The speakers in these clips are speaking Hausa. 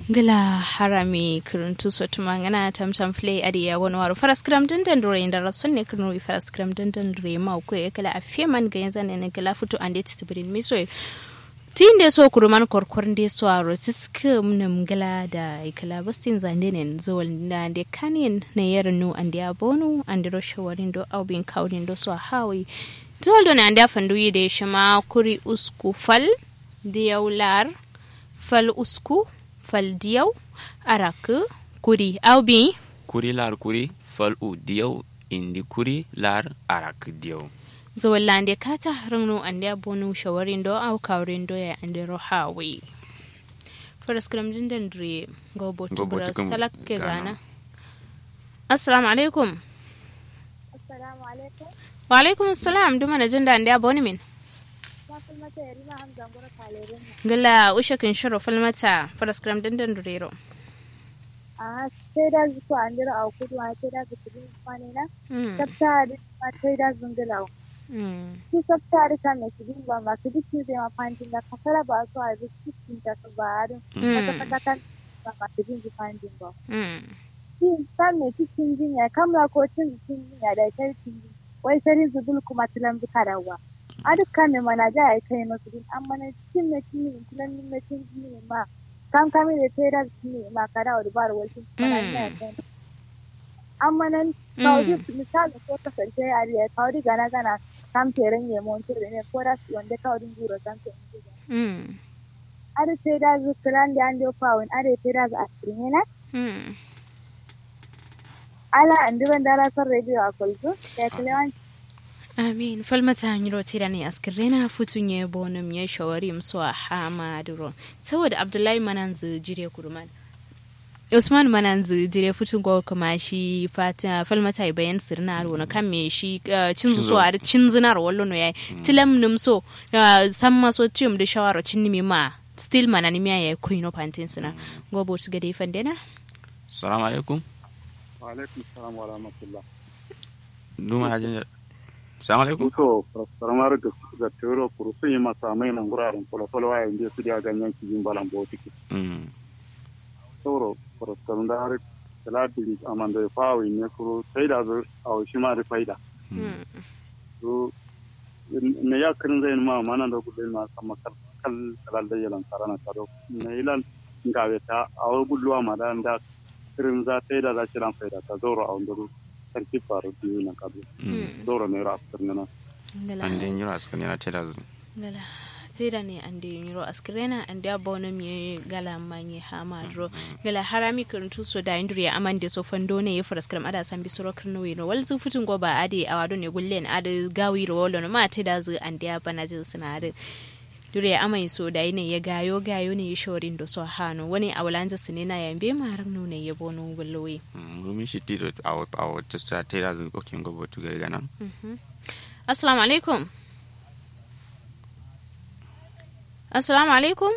ngila harami kiruntu sotuma ngana tamtam play adi ya wani waru faras kram dandan dore inda rason ne kirnu i faras kram dandan dore ma ko e kala afie man ga yanzan ne kala futu ande tibrin mi so tin de so kuruman korkor de so aro tiskum nam ngala da ikala bastin zande ne zol na de kanin ne yernu ande abonu ande ro shawarin do au bin kaudin do so hawi zol do na ande fandu yi de shama kuri usku fal diyaular fal usku fal diyau arak kuri au bi kuri lar kuri fal u diyau indi kuri lar arak diyau zawallande kata rangno ande abonu shawarin do au kawrin do ya ande ro hawi faras kram jindan dre go botu Go bra botu kum salak ke gana. gana assalamu alaikum Assalamu alaikum. wa alaikum assalam duma na jinda ande abonu min Na fi mata yari ma hamza gura kalerin nan. gala ushakin shiro falmata faras kram jindan dre ro A sai da zuku an dira a kudu a sai da zuku din kwani na. mm Sabta da ma sai da zungula. mm Su sabta da kan ne kidin ba ma su duk zai ma fantin da kasara ba su a duk cikin ta su ba harin. Kata mm kata kan ba ma su din fantin ba. mm Shi kan ne cikin jinya kamla ko cin cikin jinya da kai cikin jinya. Wai sarin zubul kuma tilan zuka dawa. A dukkan ne mana ja ya kai masu din amma na cikin na cikin tilan na cikin jinya ma. kan kame da tera ne ma kada wa dubar wasu amma nan kawai misali ko kasance a riya kawai gana gana kam teren ya mon tere ne ko da su wanda kawai guro kan te mm ada tera zu kran da ande pawin ada tera zu asirin na mm ala andiban dara sar radio a kulzu ya kilewan amin falmata hanyar tira ne askirena futun ya bonum ya shawari msu a hamaduro saboda abdullahi mananzu jire kuruman usman mananzu jire futun ko kuma shi fata falmata ya bayan sirna aro na kan me shi uh, cinzu so a cinzinar wallo no yayi tilam num so uh, samma so tim da shawara cinni ma still manani miya ya koino pantin sina gobo su gade fandena salamu alaikum alaikum salam wa rahmatullah duma hajin salamu alaikum muso karamar da ga tero kuru sun yi masa mai nan guraren kwalkwalwa wa yanzu su da ganyen kijin balan botiki mm sauro faraskarun da har talatin aman da ya fawo ne kuru sai da zu a wasu ma da faida to ne ya kirin zai ma mana da kudu ma sama kal kalal da yalan sarana taro ne ilan ngawe ta a wa gulluwa ma da da kirin za sai da za kiran faida ta zauro a wanda sarki faru biyu na kadu zauro ne ra na an den yiro askan yana tela zu gala tira ne an da yiro askrena an da bona mi gala manye hamadro gala harami kuntu so da indri aman de so fando ne ya faras kram ada san bisoro krno wino wal zu futun go ba ade awado ne gullen ade gawi ro wolo no ma te da zu an da bana jin sinare dure amai so da ne ya gayo gayo ne ya shorin do so hano wani awlanza sinena ya mbe maram no ne ya bono gullowi rumin shi tiro a a wata sta tela zu okin gobo tu gari gana assalamu alaikum assalamu alaikum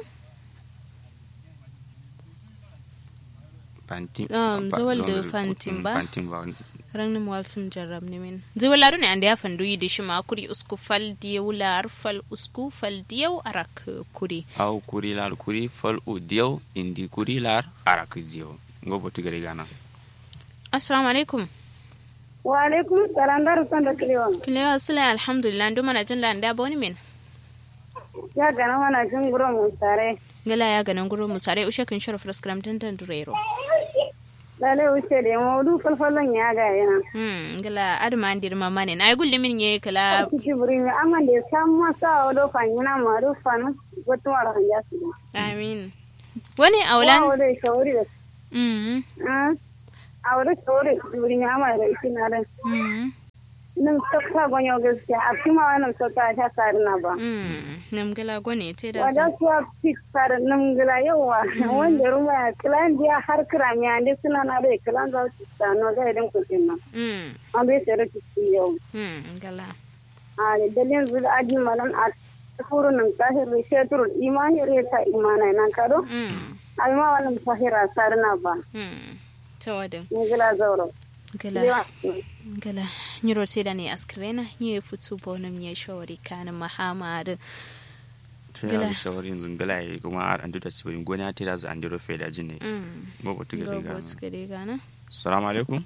pantin Um, zawal da fantin ba? pantin ba rangnim walsum jarrab ni min ziwalaru ne ande afan duyi de shima kuri usku fal diyaw lar fal usku fal diyaw arak kuri aw kuri lar kuri fal u diyau indi kuri lar arak diyau gobo tu gari gana assalamu alaikum wa alaikum salam da rusan da kilewan kilewa sila alhamdulillah ndo mana jin landa boni min ya gana mana jin guro mun tare gala ya ganan guro musare ushe kin sharaf raskram dan dan durero lale wuce da yamma du falfalon ya ga yana hmm gala adma andir mama ne nay gulli min ye kala kiki buri mi amma da san masa o do fanyina ma do fanu gotu wala hanja su amin wani aulan wa da shawari da hmm ah a wada shawari buri mi amma da shi na da hmm nan sakka gonyo gaskiya a kuma wannan sakka ta sarina ba hmm nam gala gone te da wada zo suwa fit sar nan gila yawa wanda ruma ya kilan dia har kirami ande suna na da kilan za su tsano ga idan kusin nan hmm an bai sai da su yau hmm gala a dalilin zuwa aji malan a furu nan tahir shetur imani reta imana nan kado hmm alma wannan tahira sarna ba hmm tawadin ni gila zauro gala Yawa. gala nyiro teda ne askrena nye futu bonum nye shori kana mahamad ta ya shawari yanzu gala ya kuma ar an duta cibirin goni ta da an diro fe da jin ne go botu ga go botu ga daga na assalamu alaikum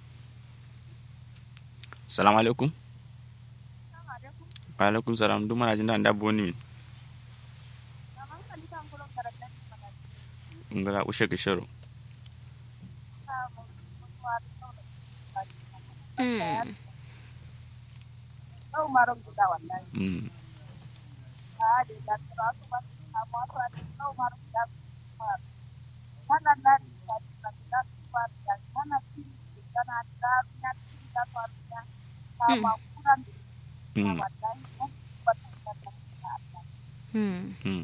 assalamu alaikum wa alaikum salam duk mana jin da da boni min ngala ushe ke sharo mm mm mm mm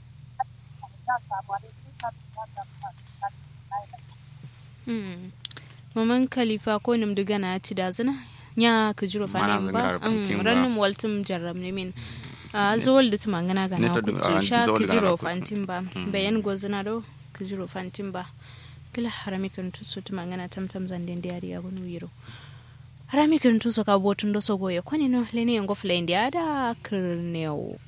mm maman khalifa ko nim diga na ci da zina nya ka jiro fa Mana ne zangar ba fantin Mm, ba. rannin waltum jarram ne min a zawal da tuma ngana gana Neta ku dum- to ah, sha zawal ka gana jiro ku- fantin ba bayan gozina do ka jiro fantin ba kila harami kan tu su tuma ngana tam tam zanden da yari abun wiro harami kan tu so ka botun do so goye kwani no leni ngo flendi ada kirneo